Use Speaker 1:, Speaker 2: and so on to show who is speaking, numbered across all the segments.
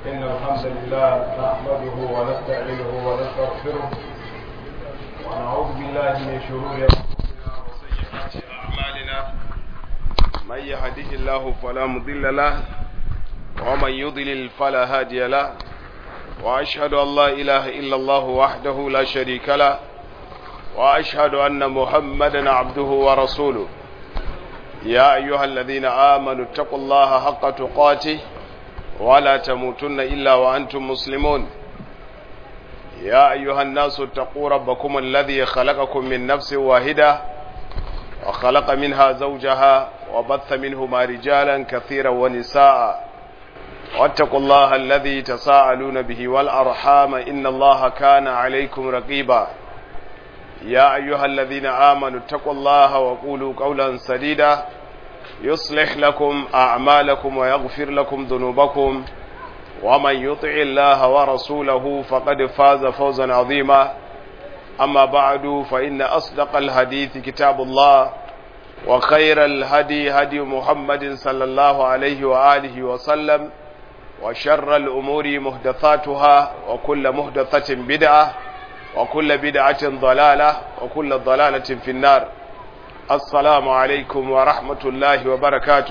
Speaker 1: إن الحمد لله نحمده ونستعينه ونستغفره ونعوذ بالله من شرور أنفسنا وسيئات أعمالنا من يهده الله فلا مضل له ومن يضلل فلا هادي له وأشهد أن لا إله إلا الله وحده لا شريك له وأشهد أن محمدا عبده ورسوله يا أيها الذين آمنوا اتقوا الله حق تقاته ولا تموتن إلا وأنتم مسلمون يا أيها الناس اتقوا ربكم الذي خلقكم من نفس واحدة وخلق منها زوجها وبث منهما رجالا كثيرا ونساء واتقوا الله الذي تساءلون به والأرحام إن الله كان عليكم رقيبا يا أيها الذين آمنوا اتقوا الله وقولوا قولا سديدا يصلح لكم أعمالكم ويغفر لكم ذنوبكم ومن يطع الله ورسوله فقد فاز فوزا عظيما أما بعد فإن أصدق الحديث كتاب الله وخير الهدي هدي محمد صلى الله عليه وآله وسلم وشر الأمور محدثاتها وكل محدثة بدعة وكل بدعة ضلالة وكل ضلالة في النار السلام عليكم ورحمة الله وبركاته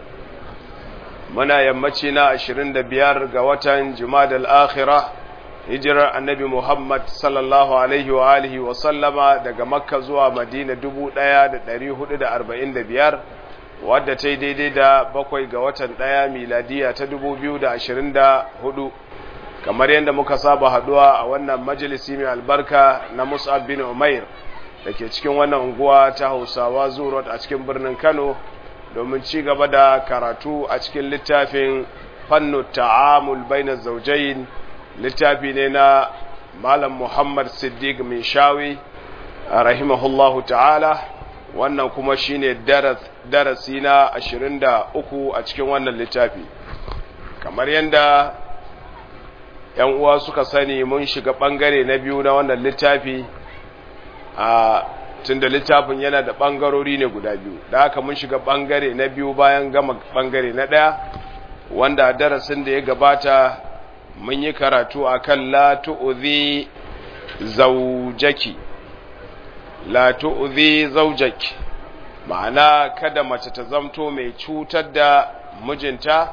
Speaker 1: منا يمتنا عشرين دبيار قوة جماد الآخرة hijirar annabi Muhammad sallallahu Alaihi wa alihi wa sallama daga Makka zuwa Madina dubu ɗaya da ɗari hudu da arba'in da biyar wadda ta yi daidai da bakwai ga watan ɗaya miladiya ta dubu biyu da ashirin da hudu kamar yadda muka saba haduwa a wannan majalisi mai albarka na Mus'ab bin Umair da ke cikin wannan unguwa ta Hausawa Zurot a cikin birnin Kano domin ci gaba da karatu a cikin littafin fannu ta'amul bainar zaujain littafi ne na Malam Muhammad Siddiq Minshawi rahimahullahu ta'ala wannan kuma shine darasi na 23 a cikin wannan littafi kamar yadda ‘yan uwa suka sani mun shiga ɓangare na biyu na wannan littafi a tunda littafin yana da ɓangarori ne guda biyu da haka mun shiga ɓangare na biyu bayan gama ɓangare na ɗaya wanda darasin da ya gabata mun yi karatu a kan latu'uzi zaujaki latu'uzi zaujaki ma'ana kada mace ta zamto mai cutar da mijinta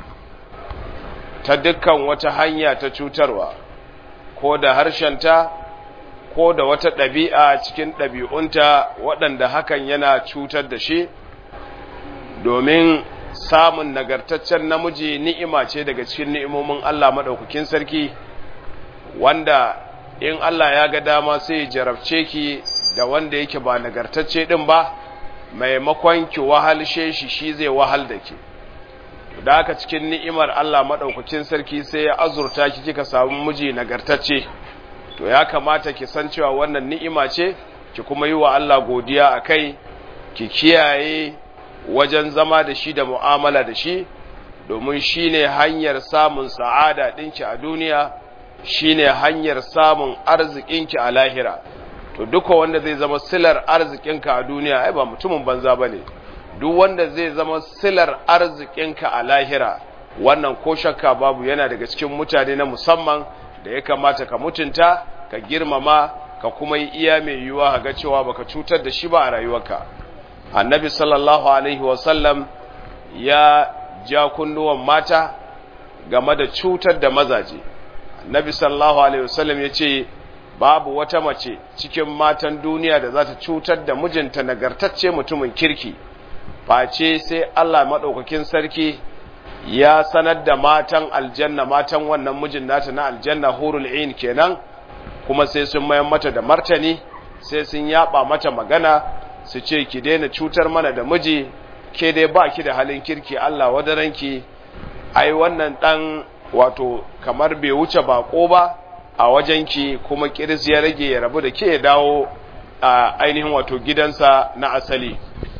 Speaker 1: ta dukkan wata hanya ta cutarwa ko da harshenta ko da wata ɗabi'a cikin ɗabi'unta waɗanda hakan yana cutar da shi domin samun nagartaccen namiji ni'ima ce daga cikin ni'imomin Allah maɗaukakin sarki wanda in Allah ya ga dama sai jarabce ki da wanda yake ba nagartacce ɗin ba maimakon ki wahalshe shi shi zai wahal da ke da haka cikin ni'imar Allah maɗaukakin sarki sai ya azurta ki kika samu miji nagartacce to ya kamata ki san cewa wannan ni'ima ce ki kuma yi wa Allah godiya a kai ki kiyaye wajen zama da shi da mu'amala da shi domin shi ne hanyar samun sa'ada ɗinki a duniya shi ne hanyar samun arzikinki a lahira to duka wanda zai zama silar arzikinka a duniya ai ba mutumin banza ba ne duk wanda zai zama silar arzikinka a lahira wannan ko shakka babu yana daga cikin mutane na musamman da ya kamata ka mutunta ka girmama ka kuma yi iya mai yiwuwa ga cewa baka cutar da shi ba a rayuwarka annabi sallallahu alaihi wasallam ya ja kunnuwan mata game da cutar da mazaje annabi sallallahu alaihi wasallam ya ce babu wata mace cikin matan duniya da za ta cutar da mijinta nagartacce mutumin kirki face sai Allah maɗaukakin sarki ya sanar da matan aljanna matan wannan mijin nata na aljanna hurul ain kenan kuma sai sun mayan mata da martani sai sun yaba mata magana su ce ki daina cutar mana da miji ke dai ba ki da halin kirki Allah wadaranki ai wannan dan wato kamar bai wuce bako ba a wajenki kuma kiris ya rage ya rabu da ke ya dawo a ainihin wato gidansa na asali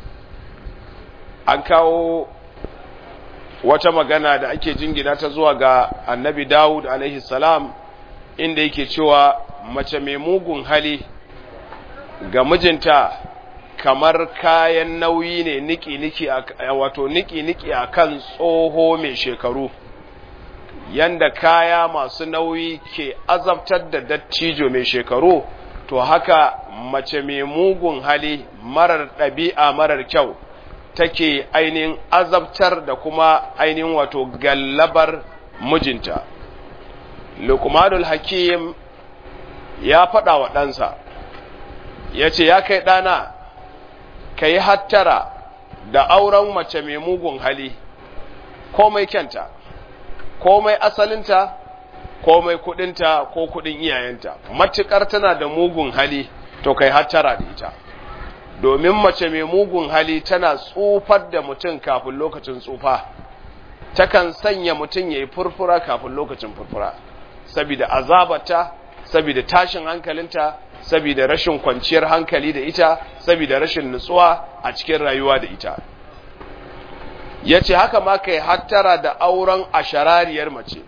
Speaker 1: an kawo wata magana da ake jingina ta zuwa ga annabi Dawud alaihi salam inda yake cewa mace mai mugun hali ga mijinta kamar kayan nauyi ne niki-niki wato niki-niki a kan tsoho mai shekaru yanda kaya masu nauyi ke azabtar da dattijo mai shekaru to haka mace mai mugun hali marar ɗabi'a marar kyau take ainihin azabtar da kuma ainihin wato gallabar mijinta lukmanul hakim ya faɗa wa ɗansa ya ce ya kai ɗana ka yi hattara da auren mace mai mugun hali komai kyanta komai asalinta komai kudinta ko kudin iyayenta matukar tana da mugun hali to kai hattara da ita domin mace mai mugun hali tana tsufar da mutum kafin lokacin tsufa takan sanya mutum ya yi furfura kafin lokacin furfura saboda azabata saboda tashin hankalinta saboda rashin kwanciyar hankali da ita saboda rashin nutsuwa a cikin rayuwa da ita ya ce haka ma kai hattara da auren asharariyar mace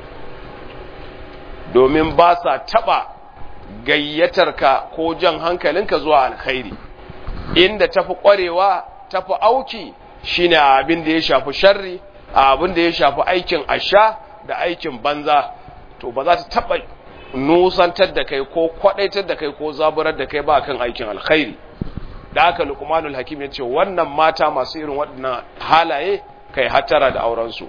Speaker 1: domin ba sa taɓa gayyatarka ko jan hankalinka zuwa alkhairi inda tafi ƙwarewa tafi auki shine abin da ya shafi sharri abin da ya shafi aikin asha da aikin banza to ba za ta taɓa nusantar da kai ko kwaɗaitar da kai ko zaburar da kai ba kan aikin alkhairi da haka lukmanul hakim ya ce wannan mata masu irin waɗannan halaye kai hattara da aurensu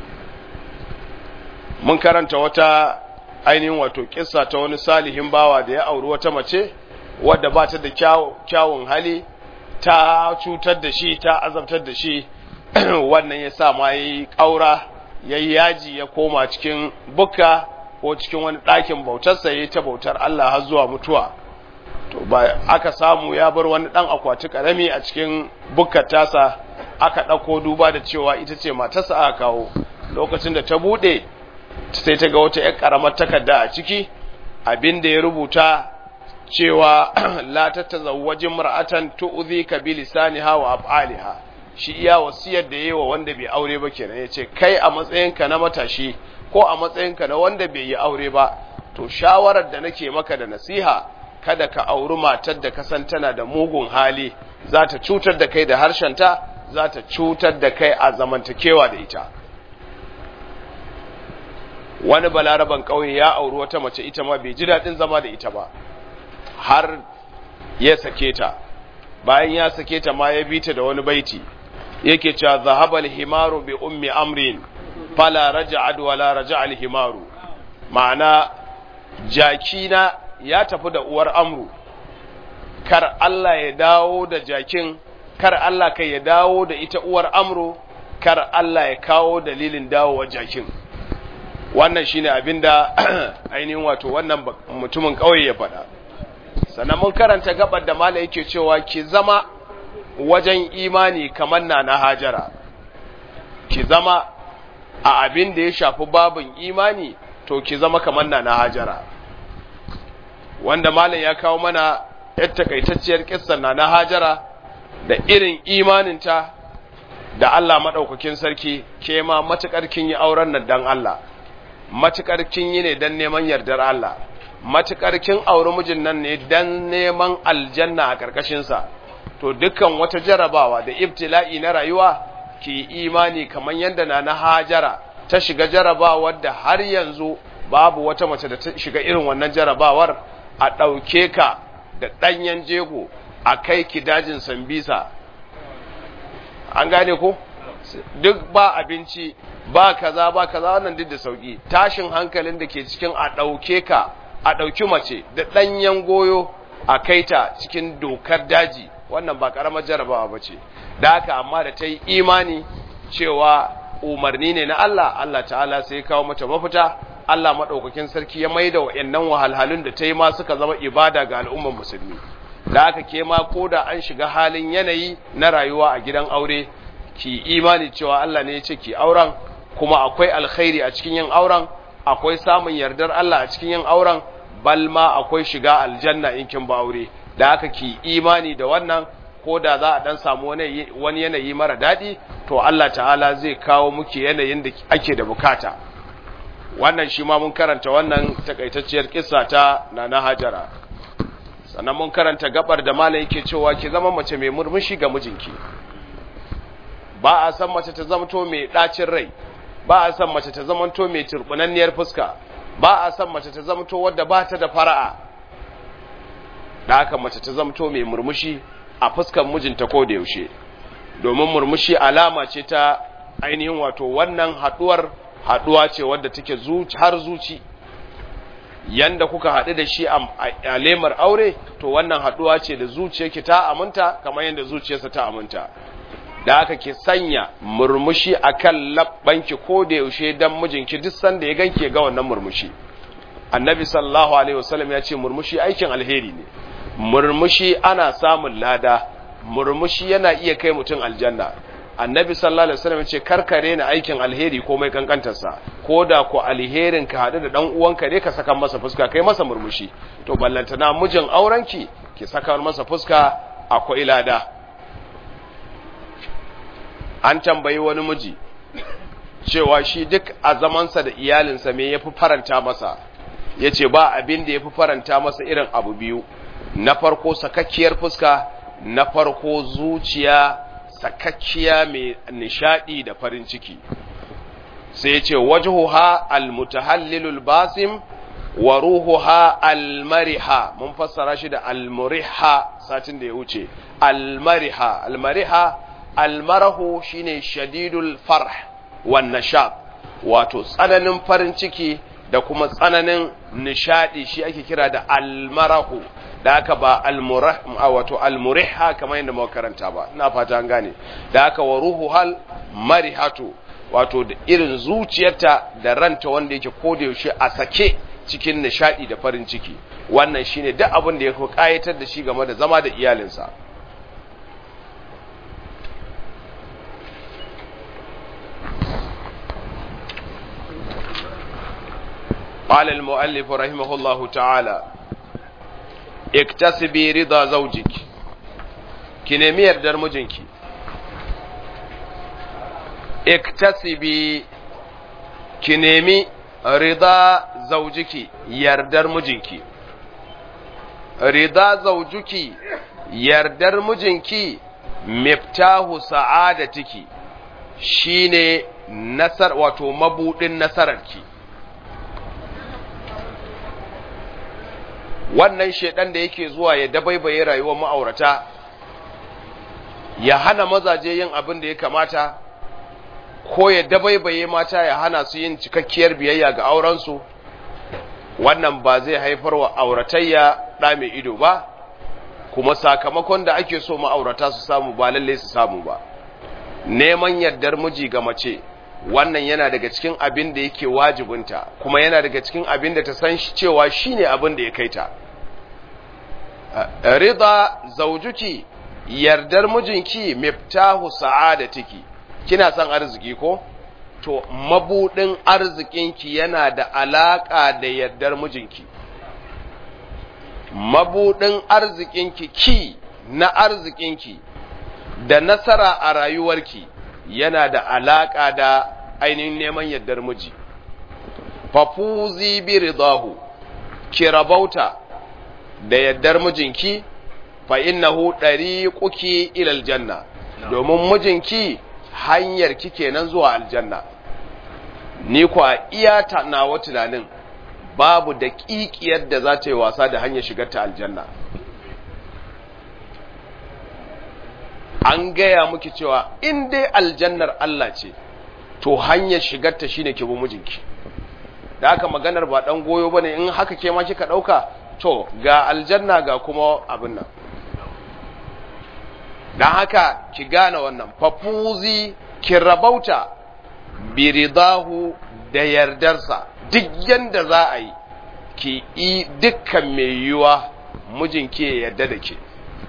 Speaker 1: mun karanta wata ainihin wato kissa ta wani salihin bawa da ya auri wata mace wadda ba ta da kyawun hali ta cutar da shi ta azabtar da shi wannan ya sa ma yi ƙaura ya yi yaji ya koma cikin bukka ko cikin wani ɗakin bautarsa ya yi ta bautar Allah har zuwa mutuwa to ba aka samu ya bar wani dan akwati karami a cikin bukkar tasa aka dauko duba da cewa ita ce matarsa aka kawo lokacin da ta bude sai ta ga wata ƴar karamar takarda a ciki abinda ya rubuta cewa la tatazawwaji mar'atan tu'dhika bi lisaniha wa af'aliha shi iya wasiyar da yayi wa wanda bai aure ba kenan yace kai a matsayinka na matashi ko a matsayinka na wanda bai yi aure ba to shawarar da nake maka da nasiha kada ka auri matar da ka san tana da mugun hali za ta cutar da kai da harshenta za ta cutar da kai a zamantakewa da ita wani balaraban ƙauye ya auri wata mace ita ma bai ji daɗin zama da ita ba har ya sake ta bayan ya sake ta ma ya bi ta da wani baiti yake cewa zahabal himaru bi ummi amrin fala raja'ad wala raja'al himaru ma'ana jakina ya tafi da uwar amru kar Allah ya dawo da jakin kar Allah kai ya dawo da ita uwar amru kar Allah ya kawo dalilin dawowa jakin wannan shine abinda ainihin wato wannan mutumin kauye ya faɗa sannan mun karanta gabar da mala yake cewa ki zama wajen imani kamar na na hajara ki zama a abin da ya shafi babin imani to ki zama kamar na na hajara wanda malam ya kawo mana yar takaitacciyar kissar na na hajara da irin imaninta da Allah maɗaukakin sarki ke ma matuƙar kin yi auren nan dan Allah matuƙar kin yi ne dan neman yardar Allah matuƙar kin auri mijin nan ne dan neman aljanna a ƙarƙashinsa to dukkan wata jarabawa da ibtila'i na rayuwa ki imani kamar yadda na na hajara ta shiga jarabawar da har yanzu babu wata mace da ta shiga irin wannan jarabawar a ɗauke ka da ɗanyen jego a kai ki dajin sambisa an gane ko duk ba abinci ba kaza ba kaza wannan duk da sauki tashin hankalin da ke cikin a ɗauke ka a ɗauki mace da ɗanyen goyo a kai ta cikin dokar daji wannan ba ƙaramar jarabawa ba ce da haka amma da ta yi imani cewa umarni ne na Allah Allah ta'ala sai ya kawo mata mafita Allah maɗaukakin sarki ya maida wa'annan wahalhalun da ta yi ma suka zama ibada ga al'ummar musulmi da aka ke ma ko da an shiga halin yanayi na rayuwa a gidan aure ki imani cewa Allah ne ya ce ki auren kuma akwai alkhairi a cikin yin auren akwai samun yardar Allah a cikin yin auren bal ma akwai shiga aljanna in kin ba aure da aka ki imani da wannan ko da za a dan samu wani yanayi mara daɗi to Allah ta'ala zai kawo muke yanayin da ake da bukata wannan shi ma mun karanta wannan takaitacciyar kissa ta nana hajara sannan mun karanta gabar da malam yake cewa ki zama mace mai murmushi ga mijinki ba a san mace ta zamto mai ɗacin rai ba a son mace ta zamanto mai turbunanniyar fuska ba a son mace ta zamanto wadda ba ta da fara'a da haka mace ta zamanto mai murmushi a fuskan mijinta ko da yaushe domin murmushi alama ce ta ainihin wato wannan haduwar haduwa ce wadda take har zuci yanda kuka haɗu da shi a lemar aure to wannan haduwa ce da zuciyarki ta aminta kamar yadda zuciyarsa ta aminta da aka ke sanya murmushi akan labbanki ko da yaushe dan mijinki duk sanda ya ganki ga wannan murmushi annabi sallallahu alaihi wasallam ya ce murmushi aikin alheri ne murmushi ana samun lada murmushi yana iya kai mutum aljanna annabi sallallahu alaihi wasallam ya ce karkare na aikin alheri ko mai kankantarsa ko da ko alherin ka hadu da dan uwanka ne ka saka masa fuska kai masa murmushi to ballantana mijin aurenki ki saka masa fuska akwai lada an tambayi wani miji cewa shi duk a zamansa da iyalinsa me yafi faranta masa yace ba abin da yafi faranta masa irin abu biyu na farko sakakkiyar fuska na farko zuciya sakakkiya mai nishadi da farin ciki sai yace wajhuha almutahallilul basim wa ruhuha almariha mun fassara shi da almuriha satin da ya wuce almariha almariha almarahu shine shadidul farh wan nashab wato tsananin farin ciki da kuma tsananin nishadi shi ake kira da almarahu da haka ba almurah wato almuriha kamar yadda muka karanta ba ina fata an gane da haka wa ruhuhal marihatu wato da irin zuciyarta da ranta wanda yake koda yaushe a sake cikin nishadi da farin ciki wannan shine duk abin da ya kayatar da shi game da zama da iyalinsa قال المؤلف رحمه الله تعالى اكتسبي رضا زوجك كنمي يردر مجنك اكتسبي كنمي رضا زوجك يردر مجنك رضا زوجك يردر مجنك مفتاح سعادتك shine nasar wato mabudin nasararki wannan shedan da yake zuwa ya dabaibaye rayuwar ma'aurata ya hana mazaje yin abin da ya kamata ko ya dabaibaye mata ya hana su yin cikakkiyar biyayya ga aurensu wannan ba zai haifar wa auratayya ɗa mai ido ba kuma sakamakon da ake so ma'aurata su samu ba lalle su samu ba neman yardar miji ga mace wannan yana daga cikin abin da yake wajibinta kuma yana daga cikin abin da ta san cewa shine abin da ya kai ta rida zaujuki yardar mijinki miftahu sa'adatiki kina son arziki ko to mabudin arzikinki yana da alaka da yardar mijinki mabudin arzikinki ki na arzikinki da nasara a rayuwarki yana da alaka da ainihin neman yardar miji fafuzi bi ridahu ki rabauta da yardar mijinki fa innahu dariquki ila aljanna domin mijinki hanyar ki kenan zuwa aljanna ni kwa iya ta nawa tunanin babu da kikiyar da za ta yi wasa da hanyar shigar ta aljanna an gaya muki cewa in dai aljannar Allah ce to hanyar shigar ta shine ki bi mijinki da haka maganar ba dan goyo bane in haka ke ma kika dauka to ga aljanna ga kuma abin nan dan haka ki gane wannan fafuzi ki rabauta bi ridahu da yardarsa duk yanda za a yi ki yi dukkan mai yiwa mijinki ya yarda da ke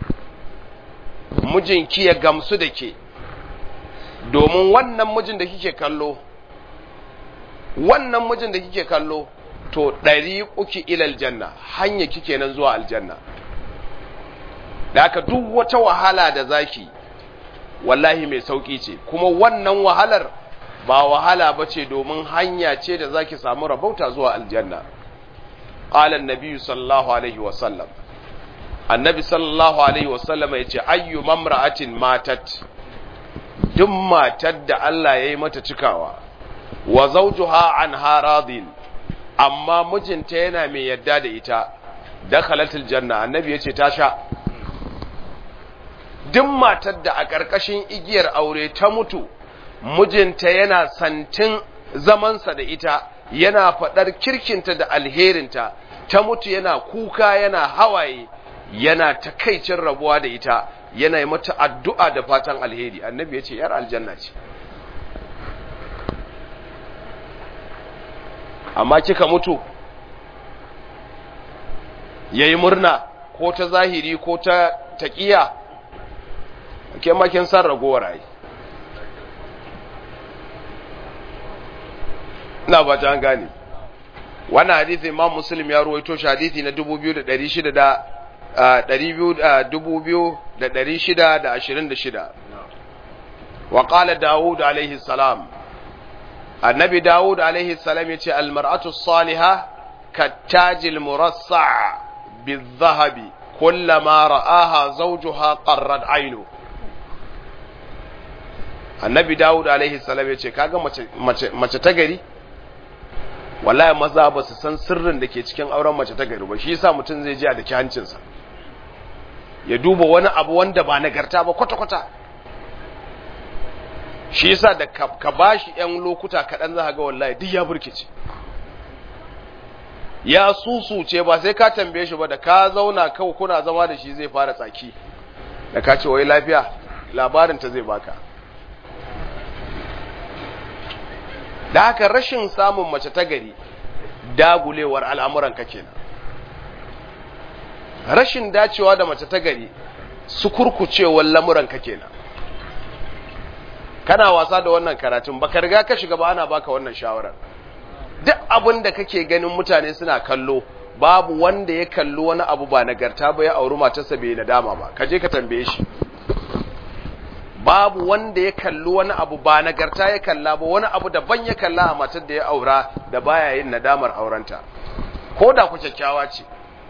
Speaker 1: mijinki ya gamsu da ke domin wannan mijin da kike kallo wannan mijin da kike kallo to ɗari uki ilal janna hanya kike nan zuwa aljanna da aka duk wata wahala da zaki wallahi mai sauki ce kuma wannan wahalar ba wahala ba ce domin hanya ce da zaki samu rabauta zuwa aljanna qala an sallallahu alaihi wa sallam annabi sallallahu alaihi wa sallam yace ayyu mamra'atin matat duk matar da Allah ya yi mata cikawa wa zawjuha anha radin amma mijinta yana mai yadda da ita dakhalatul janna annabi yace ta sha duk matar da a ƙarƙashin igiyar aure ta mutu mijinta yana santin zamansa da ita yana faɗar kirkinta da alherinta ta mutu yana kuka yana hawaye yana takaicin rabuwa da ita yana yi mata addu'a da fatan alheri annabi ya ce ‘yar aljanna ce amma kika mutu ya yi murna ko ta zahiri ko ta taƙiya ke makin san ragowar ai ina ba ta gane wannan hadithi imam muslim ya ruwaito shi hadithi na 2626 wa qala daud alaihi salam annabi daud alaihi salam yace al mar'atu salihah kattajil murassa بالذهب كلما رآها زوجها قرت عينه annabi dawud alaihi salam ya ce kaga mace ta gari wallahi maza ba su san sirrin da ke cikin auren mace ta gari ba shi yasa mutum zai ji a daki hancinsa ya duba wani abu wanda ba nagarta ba kwata-kwata shi yasa da ka bashi yan lokuta kaɗan za ga wallahi duk ya burkice ya susuce ba sai ka tambaye shi ba da ka zauna kawai kuna zama da shi zai fara tsaki da ka ce wai lafiya labarin ta zai baka da haka rashin samun mace ta gari dagulewar al'amuran ka kenan rashin dacewa da mace ta gari su kurkucewar lamuran ka kenan kana wasa da wannan karatun baka riga ka shiga ba ana baka wannan shawarar duk abin da kake ganin mutane suna kallo babu wanda ya kalli wani abu ba nagarta ba ya auri matarsa bai nadama ba ka je ka tambaye shi babu wanda ya kalli wani abu ba nagarta ya kalla ba wani abu daban ya kalla a matar da ya aura da baya yin nadamar aurenta ko da ku kyakkyawa ce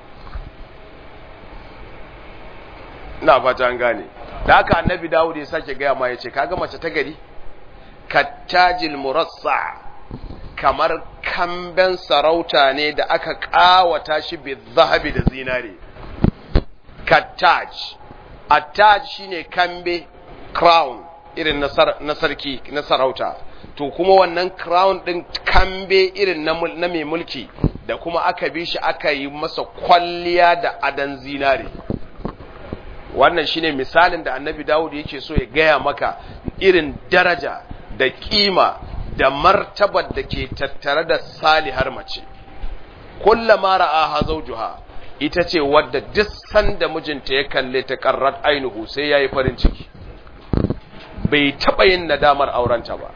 Speaker 1: ina fata an gane da haka annabi dawud ya sake gaya ma ya ce kaga mace ta gari kattajil murassa kamar kamben sarauta ne da aka kawata shi bi zahabi da zinare kattaj attaj shine kambe crown irin na sarki na sarauta to kuma wannan crown din kambe irin na mai mulki da kuma aka bi shi aka yi masa kwalliya da adan zinare wannan shine misalin da annabi dawud yake so ya gaya maka irin daraja da kima da martabar da ke tattare da salihar mace kullama ra'aha zawjuha ita ce wadda duk sanda mijinta ya kalle ta qarrat ainuhu sai yayi farin ciki bai taba yin nadamar aurenta ba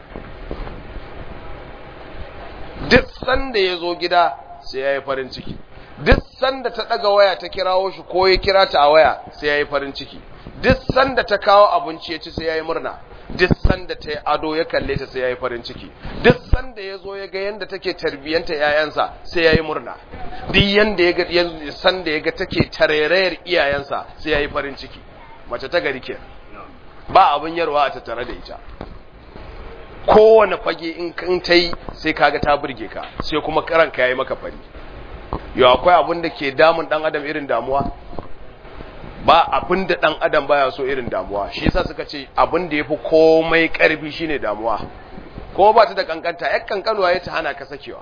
Speaker 1: duk sanda ya zo gida sai yayi farin ciki duk sanda ta daga waya ta kirawo shi ko ya kira ta a waya sai yayi farin ciki duk sanda ta kawo abinci ya ci sai yayi murna duk sanda ta yi ado ya kalle ta sai yayi farin ciki duk sanda ya zo ya ga yanda take tarbiyanta yayansa sai yayi murna duk yanda ya ga sanda ya ga take tarerayar iyayensa sai yayi farin ciki mace ta gari kenan ba abin yarwa a tattare da ita kowane fage in ta yi sai kaga ta burge ka sai kuma karanka yayi maka fari yau akwai abin da ke damun dan adam irin damuwa ba abin da dan adam baya so irin damuwa shi yasa suka ce abin da yafi komai karfi shine damuwa ko ba ta da kankanta yak kankanuwa ya ta hana ka sakewa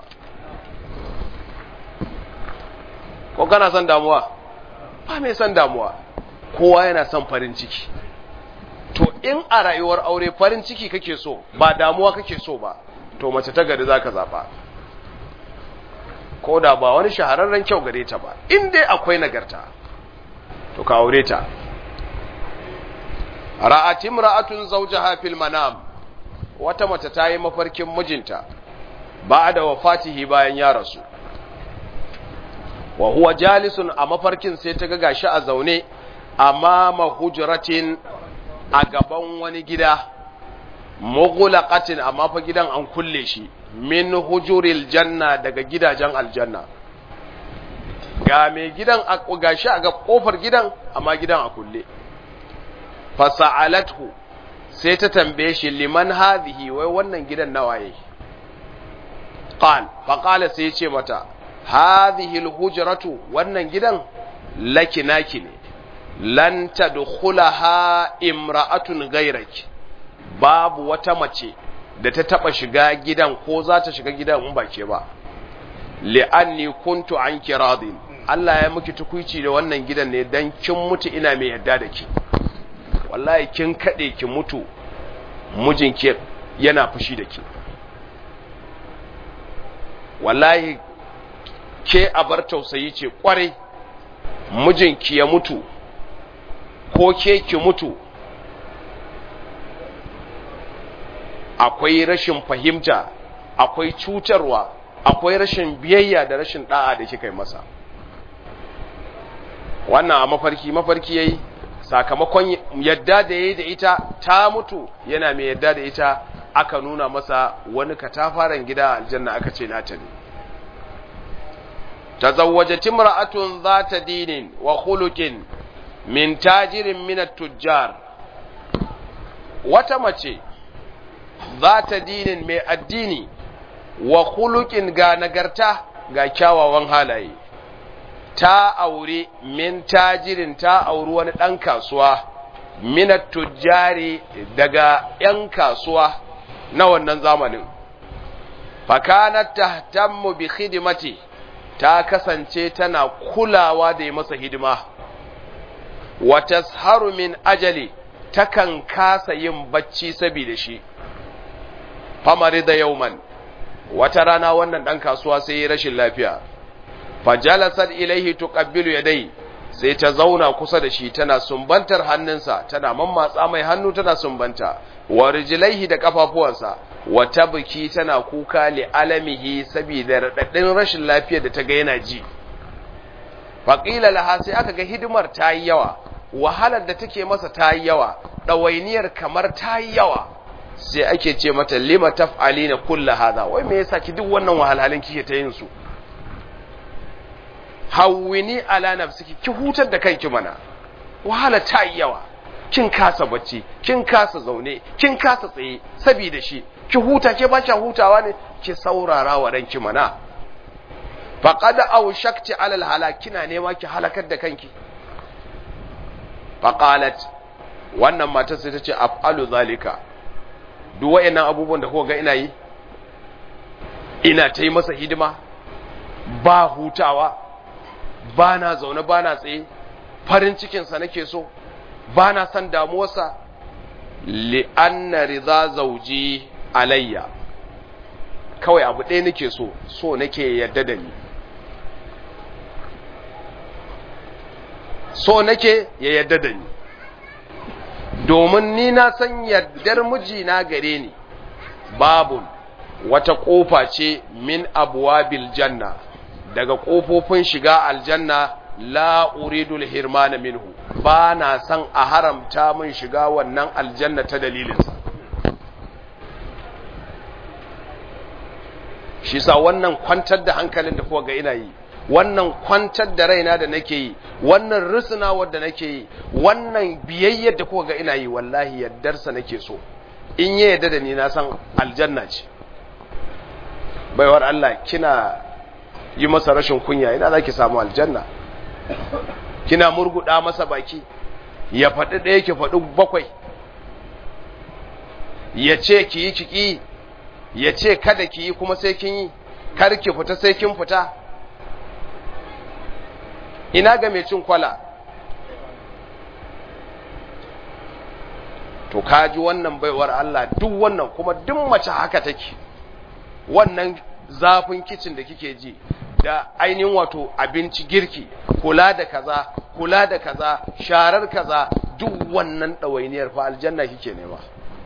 Speaker 1: ko kana son damuwa ba mai son damuwa kowa yana son farin ciki to in a rayuwar aure farin ciki kake so ba damuwa kake so ba to mace ta gari zaka zaba ko da ba wani shahararren kyau gare ta ba in dai akwai nagarta to ka aure ta ra'at imra'atun zawjaha fil manam wata mace ta yi mafarkin mijinta ba'da wafatihi bayan ya rasu wa huwa jalisun a mafarkin sai ta ga gashi a zaune amama hujratin a gaban wani gida mughlaqatin amma fa gidan an kulle shi min hujuril janna daga gidajen aljanna ga mai gidan gashi a ga kofar gidan amma gidan a kulle fasa'alathu sai ta tambaye shi liman hadhihi wai wannan gidan nawaye qal fa qala sai yace mata hadhihi alhujratu wannan gidan laki naki ne lan tadkhulaha imra'atun ghayraki babu wata mace da ta taba shiga gidan ko za ta shiga gidan in ba ke ba li'anni kuntu anki radin Allah ya miki tukuici da wannan gidan ne dan kin mutu ina mai yadda da ki wallahi kin kade ki mutu mijinki yana fushi da ki wallahi ke abar tausayi ce kware mijinki ya mutu ko ke ki mutu akwai rashin fahimta akwai cutarwa akwai rashin biyayya da rashin da'a da kika yi masa wannan a mafarki mafarki yayi sakamakon yadda da yayi da ita ta mutu yana mai yadda da ita aka nuna masa wani katafaren gida aljanna aka ce nata ne tazawwajat imra'atun zata dinin wa khuluqin min tajirin min at-tujjar wata mace zata dinin mai addini wa khuluqin ga nagarta ga kyawawan halaye ta aure min tajirin ta auri wani ɗan kasuwa minat tujjari daga ‘yan kasuwa na wannan zamanin fakanat tahtammu bi khidmati ta kasance tana kulawa da yi masa hidima wa tasharu min ajali takan kasa yin bacci saboda shi famari da yauman wata rana wannan ɗan kasuwa sai yi rashin lafiya fajalasar ilaihi tuqabbilu yadai sai ta zauna kusa da shi tana sumbantar hannunsa tana mammatsa mai hannu tana sumbanta wa rijlaihi da kafafuwansa wa tabki tana kuka li alamihi saboda radadin rashin lafiyar da ta ga yana ji faqila laha sai aka ga hidimar ta yi yawa wahalar da take masa ta yi yawa ɗawainiyar kamar ta yi yawa sai ake ce mata lima taf'alina kulla hadha wai me yasa ki duk wannan wahalhalin kike ta yin su hawwini ala nafsiki ki hutar da kanki mana wahala ta yi yawa kin kasa bacci kin kasa zaune kin kasa tsaye saboda shi ki huta ke ba hutawa ne ki saurara wa ranki mana faqad awshakti ala alhalak kina nema ki halakar da kanki faqalat wannan matar sai ta ce af'alu zalika duk wayannan abubuwan da kuka ga ina yi ina ta yi masa hidima ba hutawa ba na zaune ba na tsaye farin cikinsa nake so ba na son damuwarsa li'anna riza zauji alayya kawai abu ɗaya nake so so nake yadda da ni so nake ya yadda da ni domin ni na san yaddar mijina gare ni babun wata ƙofa ce min abuwa janna daga ƙofofin shiga aljanna la uridul hirmana minhu ba na san a haramta min shiga wannan aljanna ta dalilinsa shi sa wannan kwantar da hankalin da kuwa ga ina yi wannan kwantar da raina da nake yi wannan risina wadda nake yi wannan biyayyar da kuka ga ina yi wallahi yaddarsa nake so in ya yadda da ni na san aljanna ce baiwar Allah kina yi masa rashin kunya ina za ki samu aljanna kina murguda masa baki ya faɗi ɗaya ki faɗi bakwai ya ce ki yi kiki ya ce kada ki yi kuma sai kin yi kar ki fita sai kin fita ina ga mai cin kwala to kaji wannan baiwar Allah duk wannan kuma duk mace haka take wannan zafin kicin da kike ji da ainihin wato abinci girki kula da kaza kula da kaza sharar kaza duk wannan ɗawainiyar fa aljanna kike nema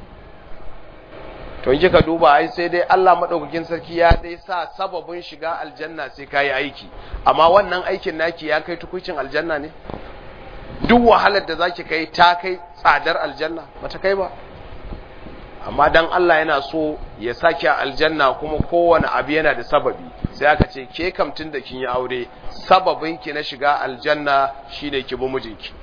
Speaker 1: to kika duba ai sai dai Allah madaukakin sarki ya dai sa sababin shiga aljanna sai kai aiki amma wannan aikin naki ya kai tukucin aljanna ne duk wahalar da zaki kai ta kai tsadar aljanna bata kai ba amma dan Allah yana so ya saki aljanna kuma kowane abu yana da sababi sai aka ce ke kamtin da kin yi aure sababin ki na shiga aljanna shine ki bi mijinki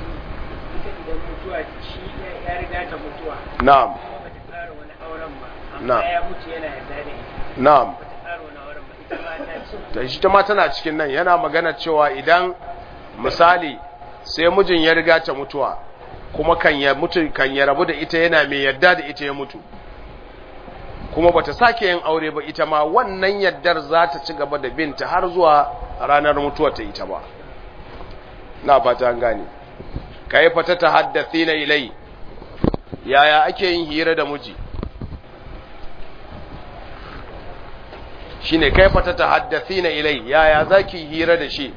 Speaker 2: ya riga ta mutuwa
Speaker 1: na'am
Speaker 2: ba ta tsara wani auren ba
Speaker 1: na
Speaker 2: ya mutu yana yarda da ita
Speaker 1: na'am
Speaker 2: ba ta ƙara wani auren ba ita ma ta ce
Speaker 1: ta shi ta ma tana cikin nan yana magana cewa idan misali sai mijin ya riga ta mutuwa kuma kan ya mutu kan ya rabu da ita yana mai yarda da ita ya mutu kuma bata sake yin aure ba ita ma wannan yaddar za ta ci gaba da binta har zuwa ranar mutuwar ta ita ba na fata an gane kai fata ta haddathina ilai yaya ake yin hira da miji shine kai fata ta haddathina ilai yaya zaki hira da shi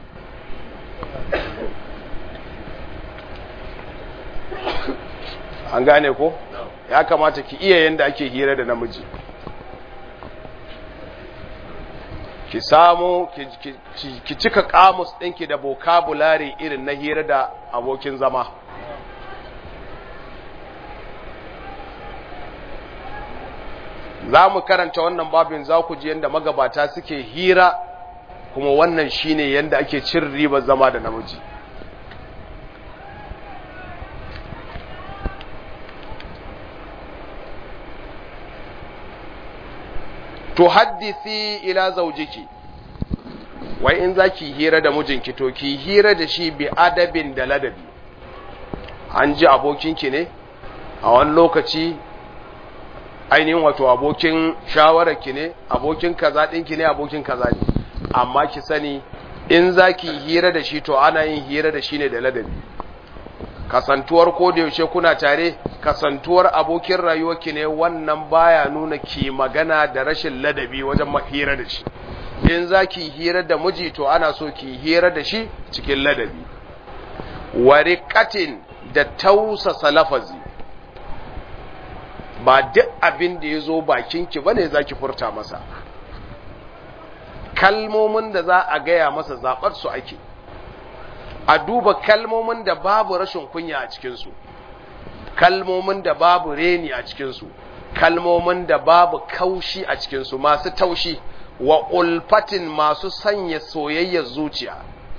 Speaker 1: an gane ko ya kamata ki iya yanda ake hira da namiji ki samu ki, ki, ki, ki cika kamus ɗinki da vocabulary irin na hira da abokin zama za mu karanta wannan babin za ku ji yadda magabata suke hira kuma wannan shine yadda ake cin ribar zama da namiji to haddisi ila zaujiki wai in zaki hira da mijinki to ki hira da shi bi adabin da ladabi an ji abokinki ne a wani lokaci ainihin wato abokin shawararki ne abokin kaza ɗinki ne abokin kaza ne amma ki sani in zaki hira da shi to ana yin hira da shi ne da ladabi kasantuwar ko da yaushe kuna tare kasantuwar abokin rayuwarki ne wannan baya nuna ki magana da rashin ladabi wajen hira da shi in za ki hira da miji to ana so ki hira da shi cikin ladabi warikatin da tausasa lafazi ba duk abin da ya zo bakinki ba ne za ki furta masa kalmomin da za a gaya masa zaɓar su ake a duba kalmomin da babu rashin kunya a cikinsu kalmomin da babu reni a cikinsu kalmomin da babu kaushi a cikinsu masu taushi wa ulfatin masu sanya soyayyar zuciya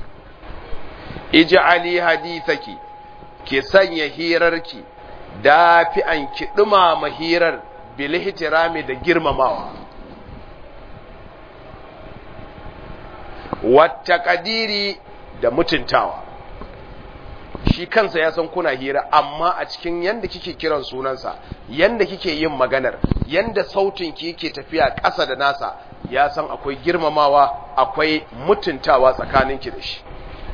Speaker 1: ij'ali hadithaki ki sanya hirarki dafi'an ki dumama hirar bil ihtirami da girmamawa wata kadiri da mutuntawa shi kansa ya san kuna hira amma a cikin yanda kike kiran sunansa yanda kike yin maganar yanda sautin ki yake tafiya ƙasa da nasa ya san akwai girmamawa akwai mutuntawa tsakaninki da shi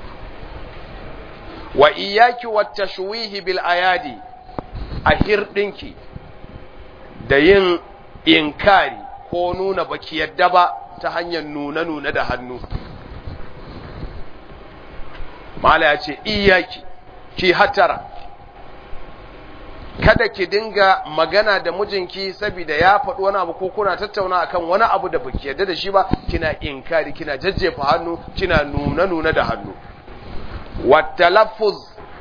Speaker 1: wa iyaki wattashwihi bil ayadi a hirdinki da yin inkari ko nuna baki yadda ba ta hanyar nuna-nuna da hannu mala ya ce iyaki ki hatara kada ki dinga magana da mijinki saboda ya faɗi wani abu ko kuna tattauna akan wani abu da baki yarda da shi ba kina inkari kina jajjefa hannu kina nuna nuna da hannu watalaffuz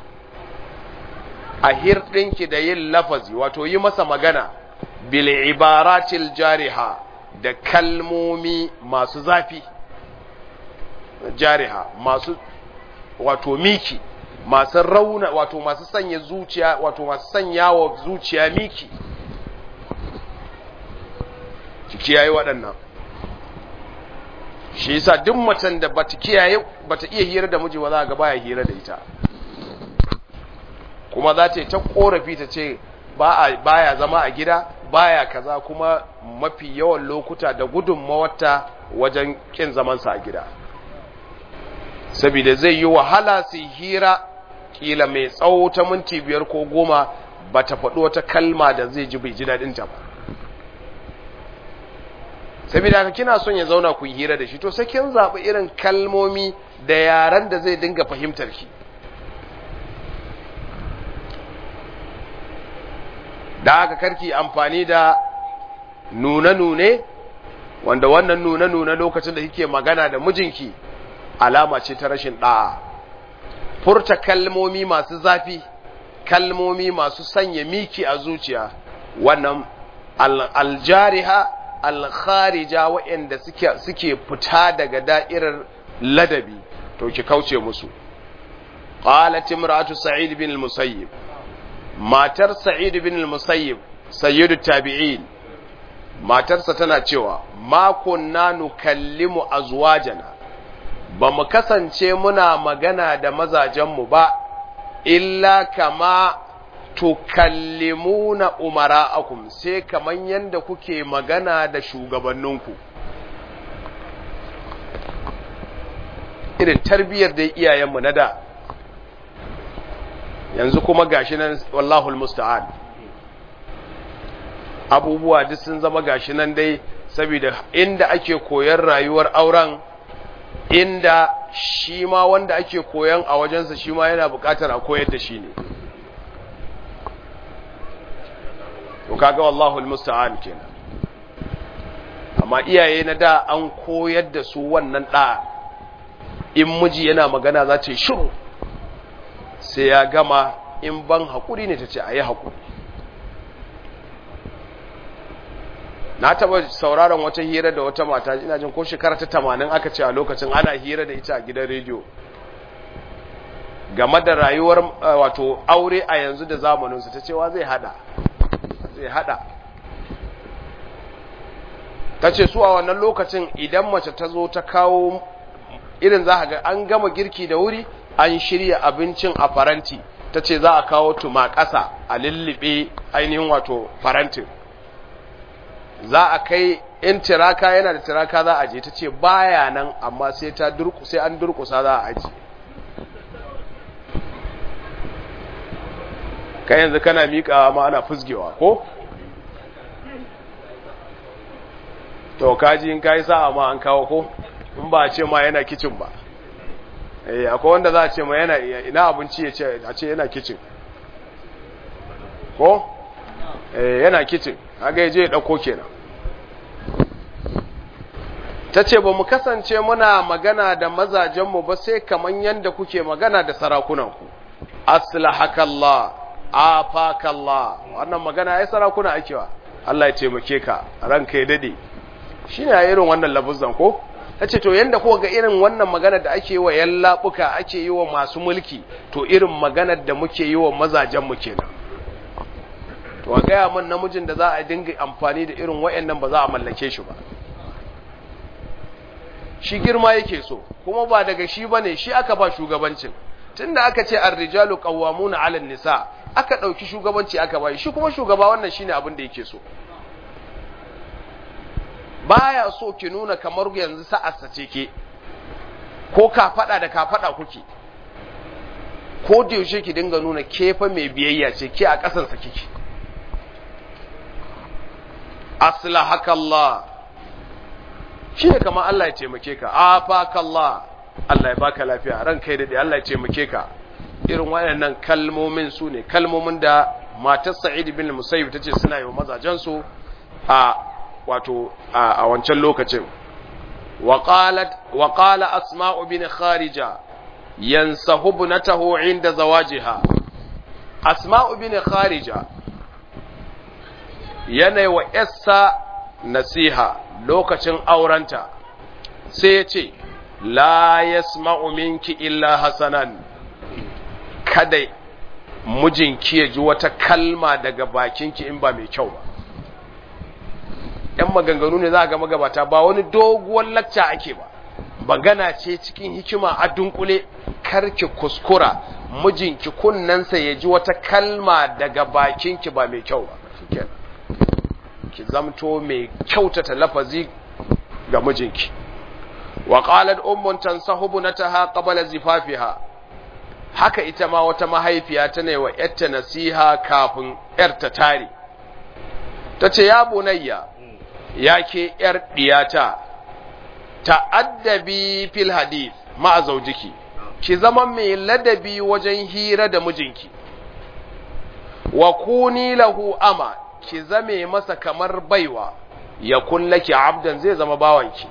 Speaker 1: a hirɗinki da yin lafazi wato yi masa magana bil ibaratil jariha da kalmomi masu zafi jariha masu wato miki masu rauna wato masu sanya zuciya wato masu sanya wa zuciya miki ki kiyaye waɗannan shi yasa duk macen da bata kiyaye bata iya hira da miji ba za ga baya hira da ita kuma za ta yi ta korafi ta ce baya zama a gida baya kaza kuma mafi yawan lokuta da gudunmawarta wajen kin zamansa a gida saboda zai yi wahala su hira kila mai tsawo ta minti biyar ko goma ba ta faɗo wata kalma da zai ji bai ji daɗinta ba saboda haka kina son ya zauna ku yi hira da shi to sai kin zaɓi irin kalmomi da yaren da zai dinga fahimtar ki da haka karki amfani da nune-nune wanda wannan nune-nune lokacin da kike magana da mijinki alama ce ta rashin ɗa'a furta kalmomi masu zafi kalmomi masu sanya miki a zuciya wannan aljariha alkharija waɗanda suke suke fita daga da'irar ladabi to ki kauce musu qalat imra'atu sa'id bin al-musayyib matar sa'id bin al-musayyib sayyidu tabi'in matarsa tana cewa ma kunna nukallimu azwajana ba mu kasance muna magana da mazajenmu ba illa kama tukallimuna umara'akum sai kaman yanda kuke magana da shugabanninku irin tarbiyyar da iyayenmu na da yanzu kuma gashi nan wallahul musta'an abubuwa duk sun zama gashi nan dai saboda inda ake koyar rayuwar auren inda shi ma wanda ake koyan a wajensa shi ma yana bukatar a koyar da shi ne to kaga wallahul musta'an kenan amma iyaye na da an koyar da su wannan da in miji yana magana za ce shiru sai ya gama in ban haƙuri ne ta ce a yi haƙuri na taɓa sauraron wata hira da wata mata ina jin ko shekara ta tamanin aka ce a lokacin ana hira da ita a gidan rediyo game da rayuwar wato aure a yanzu da zamaninsu ta cewa zai hada zai hada ta ce su a wannan lokacin idan mace ta zo ta kawo irin za ga an gama girki da wuri an shirya abincin a faranti ta ce za a kawo tuma ƙasa a lullube ainihin wato farantin za a kai in tiraka yana da tiraka za a je ta ce baya nan amma sai ta sai an durkusa za a aji kai yanzu kana miƙawa ma ana fusgewa ko to kaji in kai sa'a ma an kawo ko in ba a ce ma yana kicin ba eh akwai wanda za a ce ma yana ina abinci ya ce a ce yana kicin ko eh yana kicin haka ya je ya dauko kenan ta ce ba mu kasance muna magana da mazajenmu ba sai kaman yanda kuke magana da sarakunanku aslahakallah afakallah wannan magana ai sarakuna akewa Allah ya taimake ka ranka ya dade shine a irin wannan labuzan ko tace to yanda ko ga irin wannan magana da ake yi wa yallabuka ake yi wa masu mulki to irin maganar da muke yi wa mazajen mu kenan to a gaya min namijin da za a dinga amfani da irin wayannan ba za a mallake shi ba shi girma yake so kuma ba daga shi bane shi aka ba shugabancin tunda aka ce ar-rijalu qawwamuna 'ala nisa aka dauki shugabanci aka bai shi kuma shugaba wannan shine abin da yake so baya so ki nuna kamar yanzu sa'arsa ce ke ko ka fada da ka fada kuke ko da yaushe ki dinga nuna kefa mai biyayya ce ke a kasan sa kike aslahakallah shine kamar Allah ya taimake ka afakallah Allah ya baka lafiya ran kai dade Allah ya taimake ka irin waɗannan kalmomin su ne kalmomin da matar Sa'id bin Musayyib tace suna yi wa mazajen su a wato a wancan lokacin wa qalat wa qala asma'u bin kharija yansahu ibnatahu inda zawajiha asma'u bin kharija yana wa yassa nasiha lokacin aurenta sai ya ce la yasma'u minki illa hasanan kada mijinki ya ji wata kalma daga bakinki in ba mai kyau ba ‘yan maganganu ne za a ga magabata ba wani doguwar lacca ake ba magana ce cikin hikima a dunkule karki kuskura mijinki kunnensa ya ji wata kalma daga bakinki ba mai kyau ba ki zamto mai kyautata lafazi ga mijinki wa qalat ummun tansahubu nataha qabla zifafiha haka ita ma wata mahaifiya ta ne wa yarta nasiha kafin yarta tare tace ya bunayya yake yar diyata ta'addabi fil hadith ma zaujiki ki zama mai ladabi wajen hira da mijinki wa kuni lahu ama ki zame masa kamar baiwa ya kullaki abdan zai zama bawanki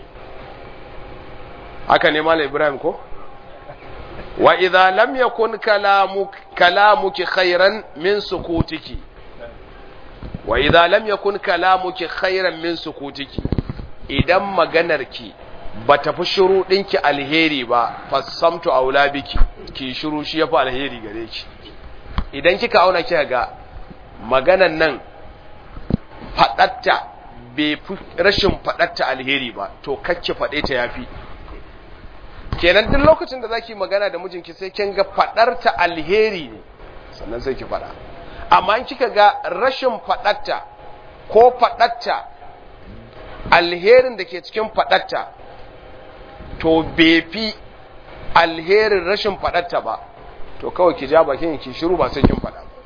Speaker 1: haka ne mala ibrahim ko wa idza lam yakun kalamuk kalamuki khairan min sukutiki wa idza lam yakun kalamuki khairan min sukutiki idan maganarki ba ta fi shiru ɗinki alheri ba fassamtu aula biki ki shiru shi yafi alheri gare ki idan kika auna kika ga maganan nan faɗatta bai fi rashin faɗarta alheri ba to kacce faɗe ta yafi kenan duk lokacin da zaki magana da mijinki sai kin ga faɗarta alheri ne sannan sai ki faɗa amma in kika ga rashin faɗarta ko faɗarta alherin da ke cikin faɗarta to bai fi alherin rashin faɗarta ba to kawai ki ja bakin ki shiru ba sai kin faɗa ba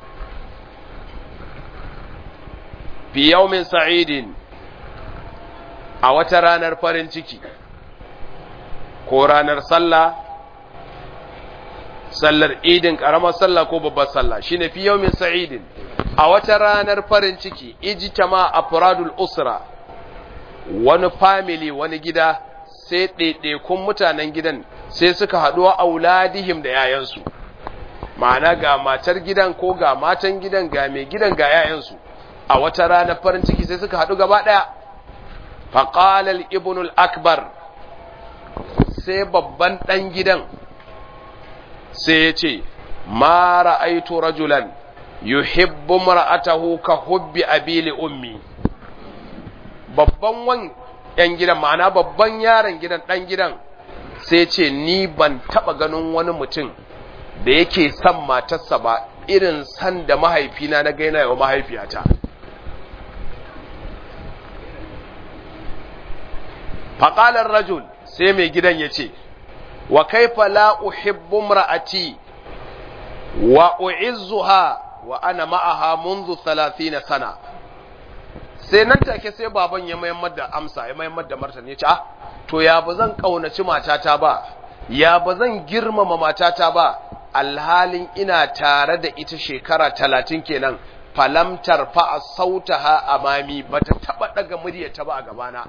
Speaker 1: fi yawmin sa'idin a wata ranar farin ciki ko ranar sallah sallar idin karamar sallah ko babbar sallah shine fi yawmin sa'idin a wata ranar farin ciki ijtama afradul usra wani family wani gida sai ɗaiɗaikun mutanen gidan sai suka haɗu wa auladihim da yayansu ma'ana ga matar gidan ko ga matan gidan ga mai gidan ga yayansu a wata ranar farin ciki sai suka haɗu gaba ɗaya faƙalar ibnul akbar sai babban ɗan gidan sai ya ce ma ra'aitu rajulan yuhibbu mar'atahu ka hubbi abili ummi babban wan ‘yan gidan ma'ana babban yaron gidan ɗan gidan sai ce ni ban taɓa ganin wani mutum da yake son matarsa ba irin san da mahaifina na gaina yawa mahaifiyata faƙalar rajul sai mai gidan ya ce wa kaifa la uhibbu mra'ati wa u'izzuha wa ana ma'aha منذ 30 sana sai nan take sai baban ya mayar da amsa ya mayar da martani ya ce ah to ya ba zan kaunaci matata ba ya ba zan girmama matata ba alhalin ina tare da ita shekara talatin kenan falamtar fa'a sautaha amami bata taba daga muryarta ba a gabana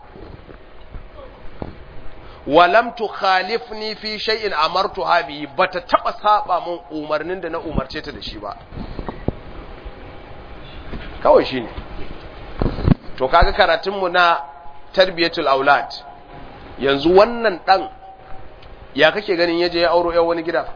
Speaker 1: walam tukhalifni fi shay'in amartuha bi bata taba saba mun umarnin da na umarce ta da shi ba kawai shine to kaga karatun mu na tarbiyatul aulad yanzu wannan dan ya kake ganin yaje ya auro yan wani gida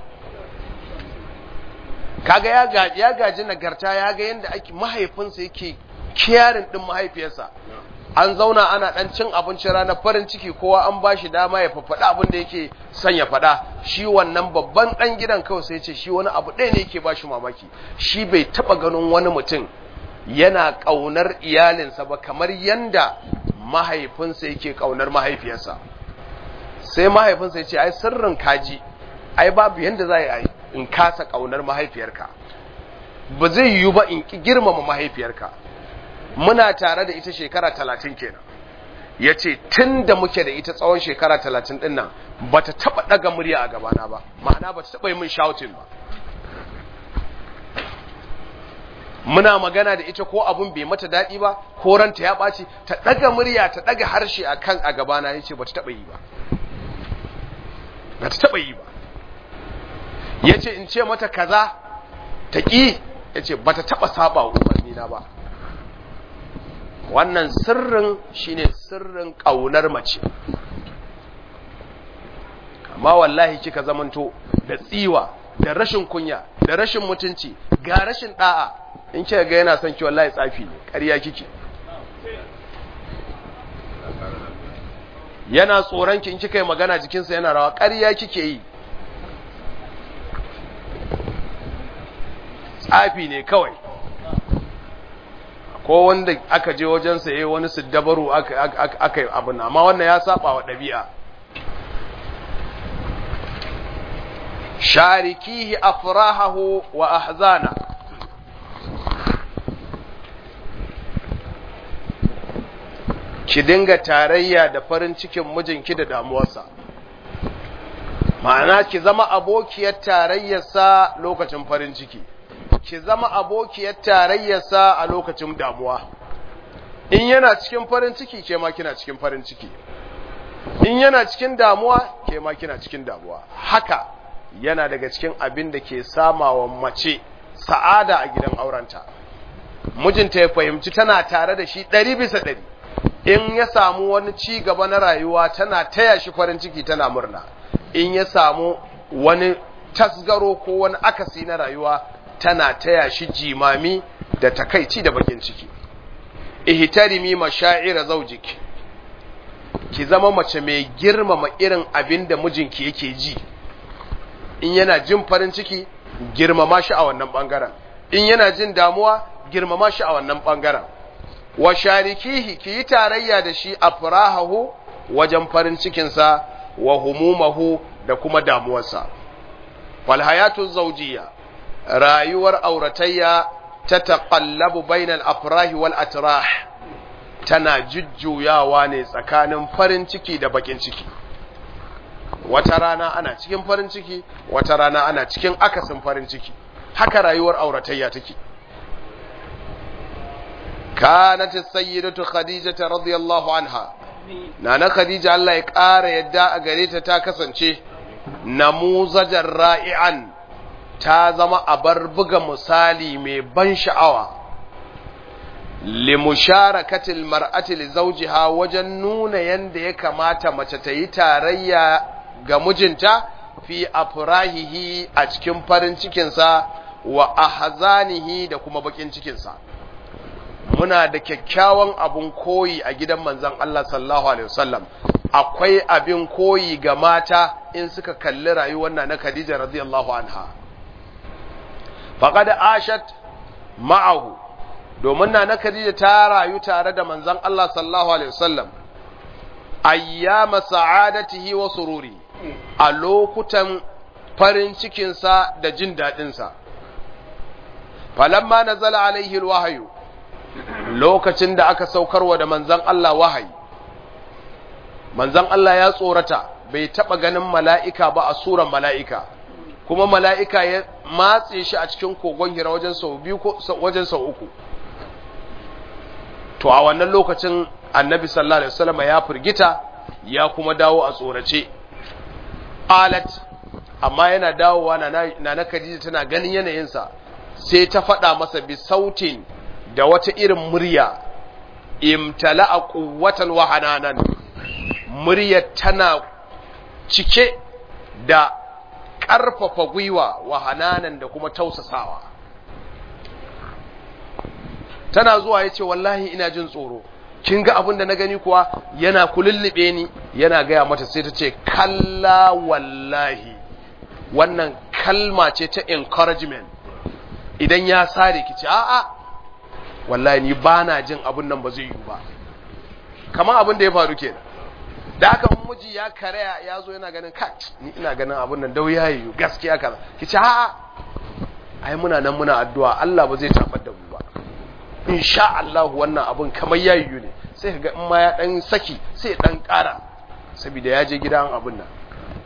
Speaker 1: kaga ya gaji ya gaji nagarta ya ga yanda ake mahaifinsa yake kiyarin din mahaifiyarsa an zauna ana dan cin abincin rana farin ciki kowa an bashi dama ya faffada abin da yake son ya faɗa shi wannan babban dan gidan kawai sai ce shi wani abu ɗaya ne yake bashi mamaki shi bai taba ganin wani mutum yana ƙaunar iyalinsa ba kamar yanda mahaifinsa yake ƙaunar mahaifiyarsa sai mahaifinsa ya ce ai sirrin kaji ai babu yanda za a yi in kasa ƙaunar mahaifiyarka ba zai yiwu ba in ki girmama mahaifiyarka muna tare da ita shekara talatin kenan ya ce tun da muke da ita tsawon shekara talatin ɗin nan ba ta taɓa ɗaga murya a gabana ba ma'ana ba ta taɓa yi min shouting ba muna magana da ita ko abun bai mata daɗi ba ko ranta ya ɓaci ta ɗaga murya ta ɗaga harshe a kan a gabana ya ce ba ta taɓa yi ba ba ta taɓa yi ba ya ce in ce mata kaza ta ƙi ya ce ba ta taɓa saba wa umarnina ba wannan sirrin shine sirrin ƙaunar mace amma wallahi kika zamanto da tsiwa da rashin kunya da rashin mutunci ga rashin ɗa'a in kika ga yana son ki wallahi tsafi ne ƙarya kike yana tsoron ki in kika yi magana jikinsa yana rawa ƙarya kike yi tsafi ne kawai ko wanda aka je wajensa ya yi wani siddabaru aka yi abin amma wannan ya saba wa ɗabi'a sharikihi afrahahu wa ahzana ki dinga tarayya da farin cikin mijinki da damuwarsa ma'ana ki zama abokiyar tarayyarsa lokacin farin ciki ki zama abokiyar tarayyarsa a lokacin damuwa in yana cikin farin ciki ke ma kina cikin farin ciki in yana cikin damuwa ke ma kina cikin damuwa haka yana daga cikin abin da ke samawa mace sa'ada a gidan aurenta mijinta ya fahimci tana tare da shi ɗari bisa ɗari in ya samu wani ci gaba na rayuwa tana taya shi farin ciki tana murna in ya samu wani tasgaro ko wani akasi na rayuwa tana taya shi jimami da takaici da bakin ciki ihtarimi mashaira zawjik ki zama mace mai girmama irin abin da mijinki yake ji in yana jin farin ciki girmama shi a wannan bangaren in yana jin damuwa girmama shi a wannan bangaren wa sharikihi ki yi tarayya da shi a farahahu wajen farin cikinsa wa humumahu da kuma damuwarsa fal hayatu zawjiyya rayuwar auratayya ta taqallabu bainal afrahi wal atrah tana jujjuyawa ne tsakanin farin ciki da bakin ciki wata rana ana cikin farin ciki wata rana ana cikin akasin farin ciki haka rayuwar auratayya take kanat as-sayyidatu khadijah radiyallahu anha nana khadija Allah ya ƙara yadda a gare ta ta kasance namuzajar ra'i'an ta zama abar buga misali mai ban sha'awa limusharakatil mar'ati li zawjiha wajen nuna yanda ya kamata mace ta yi tarayya ga mijinta fi afrahihi a cikin farin cikinsa wa ahzanihi da kuma bakin cikinsa muna da kyakkyawan abun koyi a gidan manzon Allah sallallahu alaihi wasallam akwai abin koyi ga mata in suka kalli rayuwar na Khadija radiyallahu anha faqad ashat ma'ahu domin na na Khadija ta rayu tare da manzon Allah sallallahu alaihi wasallam ayyama sa'adatihi wa sururi a lokutan farin cikinsa da jin daɗinsa falamma nazala alaihi alwahyu lokacin da aka saukarwa da manzon Allah wahayi manzon Allah ya tsorata bai taba ganin mala'ika ba a suran mala'ika kuma mala'ika ya matse shi a cikin kogon hira wajen sau biyu ko wajen sau uku to a wannan lokacin annabi sallallahu alaihi wasallam ya firgita ya kuma dawo a tsorace alat amma yana dawowa na na Khadija tana ganin yanayinsa sai ta faɗa masa bi sautin da wata irin murya imtala'a quwwatan wa hananan murya tana cike da ƙarfafa gwiwa wa hananan da kuma tausasawa tana zuwa yace wallahi ina jin tsoro kin ga abin da na gani kuwa yana kulullube ni yana gaya mata sai ta ce kalla wallahi wannan kalma ce ta encouragement idan ya sare ki ce a'a wallahi ni ba na jin abin nan ba zai yi ba kamar abin da ya faru ke da haka miji ya karaya ya zo yana ganin ka ni ina ganin abin nan dau ya yi gaskiya kaza ki ce a'a ai muna nan muna addu'a Allah ba zai tabar da mu ba insha Allah wannan abin kamar ya yi ne sai ka ga in ma ya dan saki sai ya dan ƙara saboda ya je gidan abin nan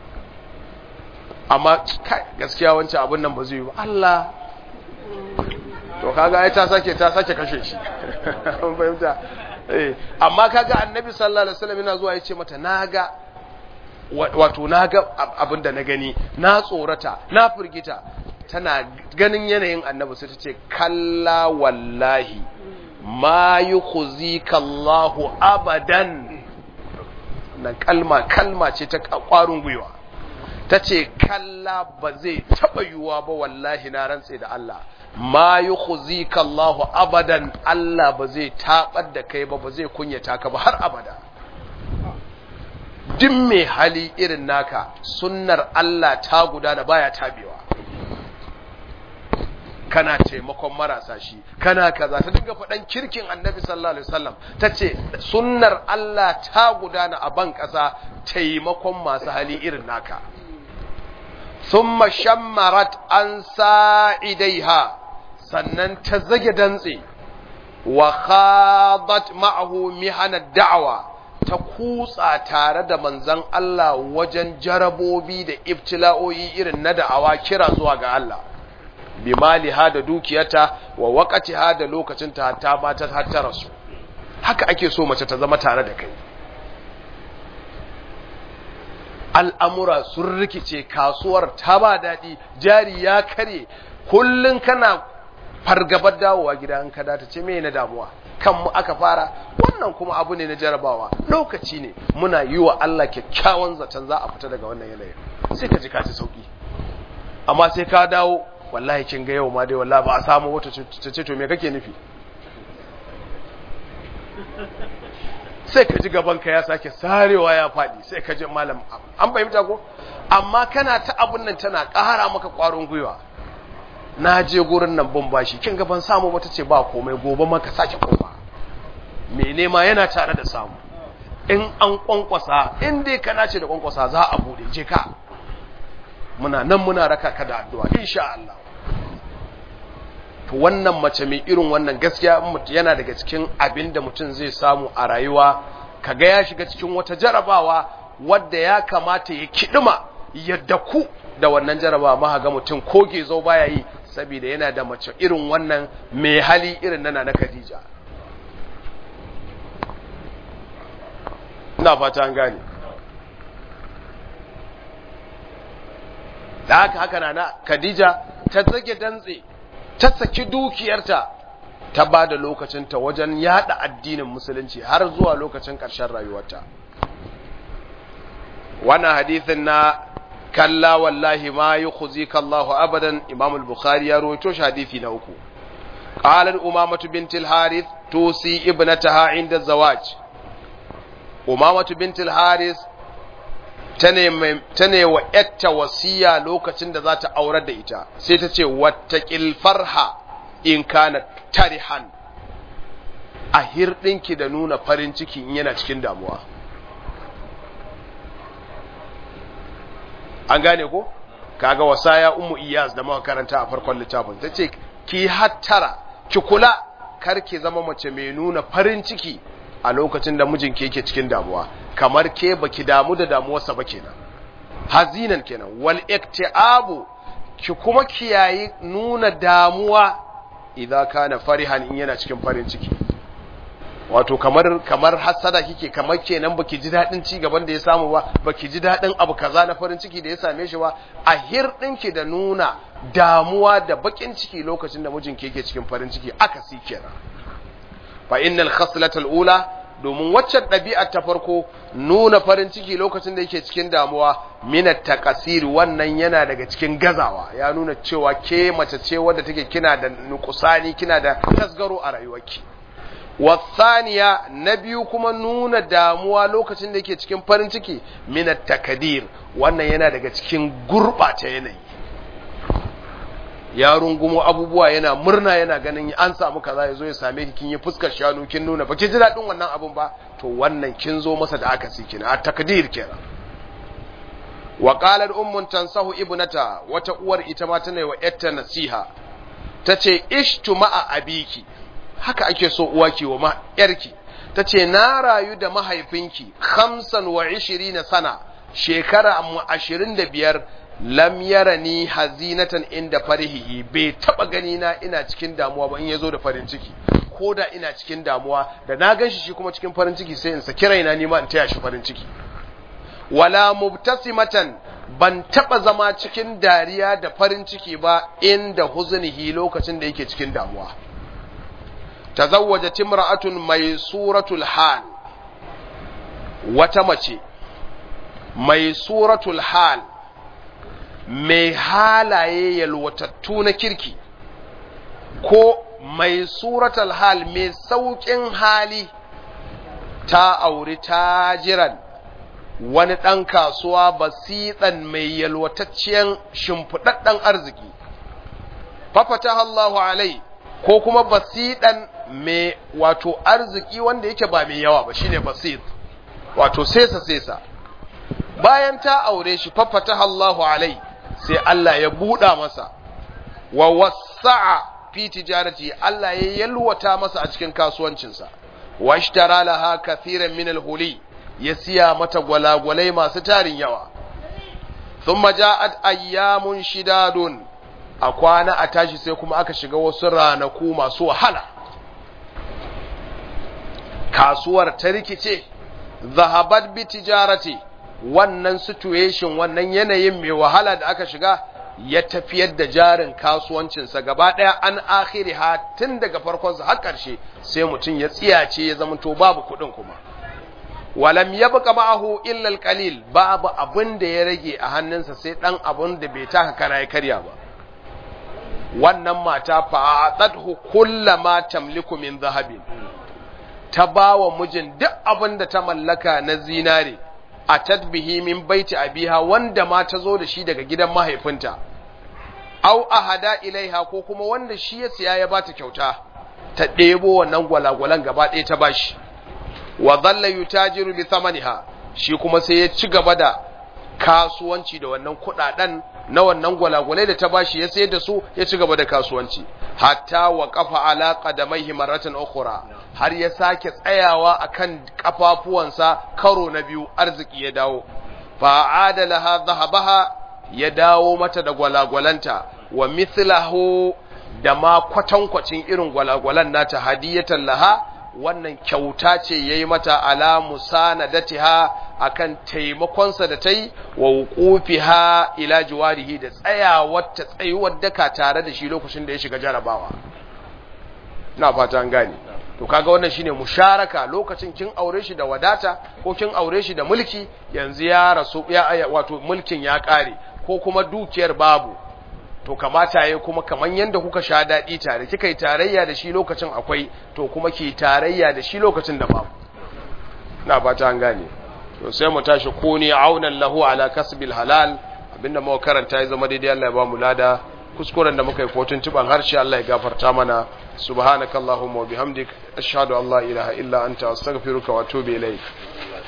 Speaker 1: amma kai gaskiya wancan abin nan ba zai yi ba Allah to kaga ai ta sake ta sake kashe shi an fahimta eh amma kaga annabi sallallahu alaihi wasallam yana zuwa yace mata naga wato naga abinda na gani na tsorata na firgita tana ganin yanayin annabi sai ta ce kalla wallahi ma yukhzika Allahu abadan na kalma kalma ce ta kwarin gwiwa ta ce kalla ba zai taɓa yiwuwa ba wallahi na rantse da Allah ma yi khuzika Allahu abadan Allah ba zai taɓar da kai ba ba zai kunyata ka ba har abada duk mai hali irin naka sunnar Allah ta gudana baya tabewa kana taimakon marasa shi kana kaza ta dinga faɗan kirkin annabi sallallahu alaihi wasallam ta ce sunnar Allah ta gudana a ban ƙasa taimakon masu hali irin naka ثم شمرت عن ساعديها sannan ta zage dantse wa khadat ma'ahu mihana da'wa ta kutsa tare da manzon Allah wajen jarabobi da ibtila'o'i irin na da'awa kira zuwa ga Allah bi maliha da dukiyata wa waqatiha da lokacin ta ta ba ta hatta rasu haka ake so mace ta zama tare da kai al'amura sun rikice kasuwar ta ba daɗi jari ya kare kullum kana fargabar dawowa gida in ka ta ce mai na damuwa kan mu aka fara wannan kuma abu ne na jarabawa lokaci ne muna yi wa Allah kyakkyawan zaton za a fita daga wannan yanayin sai ka ji ka ci sauki amma sai ka dawo wallahi kin ga yau ma dai wallahi ba a samu wata ta ce to me kake nufi sai ka ji gabanka ya sake sarewa ya faɗi sai ka ji malam an fahimta ko amma kana ta abun nan tana ƙara maka ƙwarin gwiwa na je gurin nan ban bashi kin ga ban samu wata ce ba komai gobe maka sake koma me nema yana tare da samu in an kwankwasa in dai kana ce da kwankwasa za a bude je ka muna nan muna raka ka da addu'a insha Allah to wannan mace mai irin wannan gaskiya yana daga cikin abin da mutum zai samu a rayuwa kaga ya shiga cikin wata jarabawa wadda ya kamata ya kidima yadda ku da wannan jarabawa ma ga mutum ko gezo baya yi saboda yana da mace irin wannan mai hali irin nana na Khadija ina fata an gane da haka haka na Khadija ta zage dantse ta saki dukiyarta ta ba da lokacinta wajen yada addinin musulunci har zuwa lokacin ƙarshen rayuwarta wannan hadithin na kalla wallahi ma yukhzika Allahu abadan Imam al-Bukhari ya rawaito shi hadisi na uku qala umamatu bint al-Harith tusi ibnataha inda zawaj umamatu bint al-Harith tane wa yatta wasiya lokacin da za ta aurar da ita sai ta ce wattaqil farha in kana tarihan a hirɗinki da nuna farin ciki in yana cikin damuwa an gane ko kaga wasaya ummu iyas da muka karanta a farkon littafin tace ki hattara ki kula kar ki zama mace mai nuna farin ciki a lokacin da mijinki yake cikin damuwa kamar ke baki damu da damuwarsa ba kenan hazinan kenan wal iktiabu ki kuma kiyayi nuna damuwa idza kana farihan in yana cikin farin ciki wato kamar kamar hasada kike kamar kenan baki ji dadin ci gaban da ya samu ba baki ji dadin abu kaza na farin ciki da ya same shi ba a hirdin ki da nuna damuwa da bakin ciki lokacin da mijinki yake cikin farin ciki aka si kenan fa innal khaslatal ula domin waccan ɗabi'ar ta farko nuna farin ciki lokacin da yake cikin damuwa minat takasiri wannan yana daga cikin gazawa ya nuna cewa ke mace ce wadda take kina da nukusani kina da tasgaro a rayuwarki wasaniya na biyu kuma nuna damuwa lokacin da yake cikin farin ciki minat takadir wannan yana daga cikin gurɓata yanayi ya rungumo abubuwa yana murna yana ganin an samu kaza ya zo ya same ki kin yi fuskar shanu kin nuna ba ki ji daɗin wannan abun ba to wannan kin zo masa da aka si kina a takdir kenan wa qalat ummun tansahu ibnata wata uwar ita ma tana wa yatta nasiha tace ishtu ma'a abiki haka ake so uwa ki wa ma yarki tace na rayu da mahaifinki 25 sana shekara 25 lam yarani hazinatan inda farihi bai taba gani na ina cikin damuwa ba in yazo da farin ciki ko da ina cikin damuwa da na ganshi shi kuma cikin farin ciki sai in saki raina nima in taya shi farin ciki wala mubtasimatan ban taba zama cikin dariya da farin ciki ba inda huzunihi lokacin da yake cikin damuwa tazawwajat imra'atun mai suratul hal wata mace mai suratul hal mai halaye yalwatattu na kirki ko mai suratul hal mai sauƙin hali ta auri tajiran wani ɗan kasuwa basiɗan mai yalwatacciyar shimfiɗaɗɗen arziki fafata Allahu alai ko kuma basiɗan mai wato arziki wanda yake ba mai yawa ba shine basit wato sesa sesa bayan ta aure shi fafata Allahu alai sai Allah ya buɗa masa wa wasa'a fi tijarati Allah ya yalwata masa a cikin kasuwancinsa wa ishtara laha kathiran min al-huli ya siya mata gwalagwalai masu tarin yawa thumma ja'at ayyamun shidadun a kwana a tashi sai kuma aka shiga wasu ranaku masu wahala kasuwar ta rikice zahabat bi tijarati wannan situation wannan yanayin mai wahala da aka shiga ya tafiyar da jarin kasuwancinsa gaba ɗaya an akhiri ha tun daga farkonsa har ƙarshe sai mutum ya tsiyace ya zama to babu kuɗin kuma walam yabqa ma'ahu illa al-qalil babu abin da ya rage a hannunsa sai dan abin da bai taka kana ya karya ba wannan mata fa'adathu kullama tamliku min zahabin ta bawa mijin duk abin da ta mallaka na zinare a tadbihi min baiti abiha wanda ma ta zo da shi daga gidan mahaifinta au ahada ilaiha ko kuma wanda shi ya siya ya bata kyauta ta ɗebo wannan gwalagwalan gaba ɗaya ta bashi wa dhalla yutajiru bi thamaniha shi kuma sai ya ci gaba da kasuwanci da wannan kuɗaɗen na wannan gwalagwalai da ta bashi ya sayar da su ya ci gaba da kasuwanci hatta wa kafa ala qadamaihi marratan ukhra har ya sake tsayawa akan kafafuwansa karo na biyu arziki ya dawo fa adalaha dhahabaha ya dawo mata da gwalagwalanta wa mithlahu da ma kwatankwacin irin gwalagwalan nata hadiyatan laha wannan kyauta ce yayi mata ala musanadatiha akan taimakonsa da ta yi wa wuqufiha ila jiwarihi da tsayawar ta tsayuwar daka tare da shi lokacin da ya shiga jarabawa ina fata an gane to kaga wannan shine musharaka lokacin kin aure shi da wadata ko kin aure shi da mulki yanzu ya rasu ya wato mulkin ya kare ko kuma dukiyar babu to kamata yayi kuma kaman yanda kuka sha dadi tare kika yi tarayya da shi lokacin akwai to kuma ki tarayya da shi lokacin da babu ina fata an gane to sai mu tashi kuni aunan lahu ala kasbil halal abinda muka karanta ya zama daidai Allah ya ba mu lada kuskuren da muka yi kotun tuban harshe Allah ya gafarta mana subhanakallahumma wa bihamdik ashhadu an la ilaha illa anta astaghfiruka wa atubu ilaik